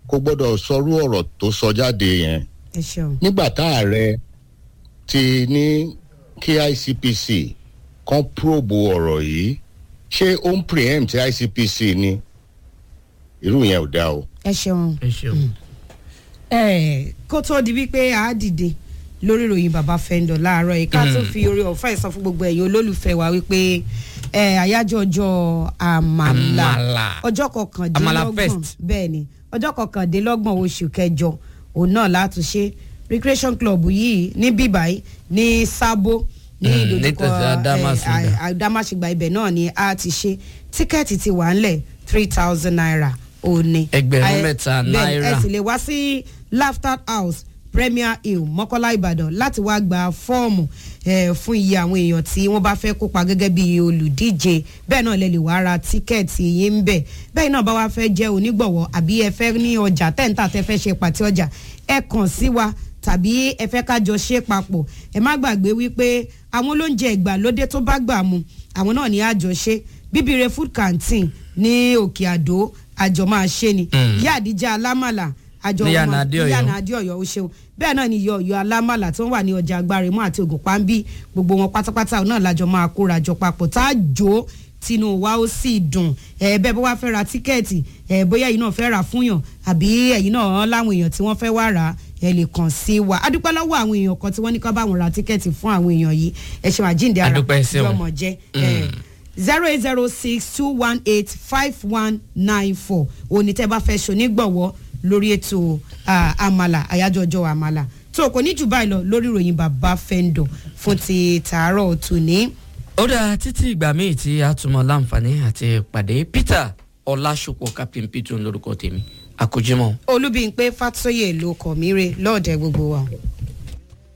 kò gbọ́dọ̀ sọrú ọ̀rọ̀ tó sọ jáde yẹn ẹ ṣeun nígbà tá ààrẹ ti ní kí icpc kan probe ọ̀rọ̀ yìí ṣé ó ń preempt icpc ni irú yẹn ò dáa o. ẹ ṣeun. ẹ ṣeun. ẹ kó tó di wípé a dìde lórí ìròyìn bàbá fẹ́ńdọ̀ láàárọ̀ yìí ká tó fi orí ọ̀fẹ́ sọ fún gbogbo ẹ̀yin olólùfẹ́ wa wípé ẹ àyájọ́ ọjọ́ àmàlà Àmàlà. ọjọ́ Àmàlà kọkàndínlọ́gbọ̀n fest. bẹ́ẹ̀ ni ọjọ́ kọkàndínlọ́gbọ̀n oṣù kẹjọ òun náà látúnṣe recreation club yìí ní bíbáyìí ní sábó ní Mm, ìdojúkọ nítòsí Adámásingbà. ẹ, à- àdámáṣègbà ibẹ̀ náà ni a ti ṣe tíkẹ́ẹ̀tì ti wà ńlẹ̀ three thousand naira òní. Ẹgbẹ̀rún Ẹ- mẹ́ta bẹ́ẹ̀ ni, náírà. ẹ sì lè wá sí laughter house premier hill mọ́kọ́lá ìbàdàn láti wá gba fọ́ọ̀mù eh, fún iye àwọn èèyàn tí wọ́n bá fẹ́ kópa gẹ́gẹ́ bí olùdíje bẹ́ẹ̀ náà lè lè wá ra tíkẹ́ẹ̀tì yín ń bẹ̀ bẹ́ẹ̀ náà bá wá fẹ́ jẹ́ onígbọ̀wọ́ àbí ẹ fẹ́ ní ọjà tẹ́ǹtà tẹ́ fẹ́ ṣe pàtí ọjà ẹ kàn sí wa tàbí ẹ fẹ́ kájọ ṣe papọ̀ ẹ má gbàgbé wípé àwọn olóúnjẹ ìgbàlódé tó bá gbà mu àwọn náà ní àjọṣe bíbire food canteen ní òkè àdó àjọ máa ṣe ni Mm. ìyá àdíjà alámàlà àjọ Ní wọn- Yànà Adéọ̀yọ́. ní Yànà adéọyọ ó ṣeun bẹ́ẹ̀ náà ni iyọ̀ ọ̀yọ́ alámàlà tí wọ́n wà ní ọjà agbáremú àti ògùn pàmbí gbogbo wọn pátápátá náà lájọ máa kóra jọ papọ̀ tá a jó tinú wa ó sì dùn ẹ bẹ́ẹ̀ bó wá fẹ́ ra tíkẹ́ẹ̀tì ẹ bóyá ẹ̀yin náà fẹ́ rà fúnyàn àbí ẹ̀yin náà láwọn èèyàn tí wọ́n fẹ́ wá rà ẹ lè kàn sí wa adúpẹ́ lọ́wọ́ àwọn èèyàn kan tí wọ́n ní ká bá wọn ra tíkẹ́ẹ̀tì fún àwọn èèyàn yìí ẹ ṣeun àjíǹde ara Adúpẹ́ ṣeun. yọmọ jẹ́ ẹ zero eight zero six two one eight five one nine four òní tẹ́ bá fẹ́ ṣonígbọ̀wọ́ lórí ètò ah, àmàlà àyájọ́ ọjọ́ àmàlà tó kò ní jù báyìí lọ lórí ìròyìn bàbá fẹ́ńdọ̀ fún ti tàárọ̀ tòní. ó dáa títí ìgbà míì tí a tún mọ láǹfààní àti pàdé peter ọlásùpọ̀ captain peter lórúkọ tèmi àkójúmọ́. olúbíyìnpé fàtóyè ló kọ̀ mí re lọ́ọ̀dẹ̀ gbogbo wa.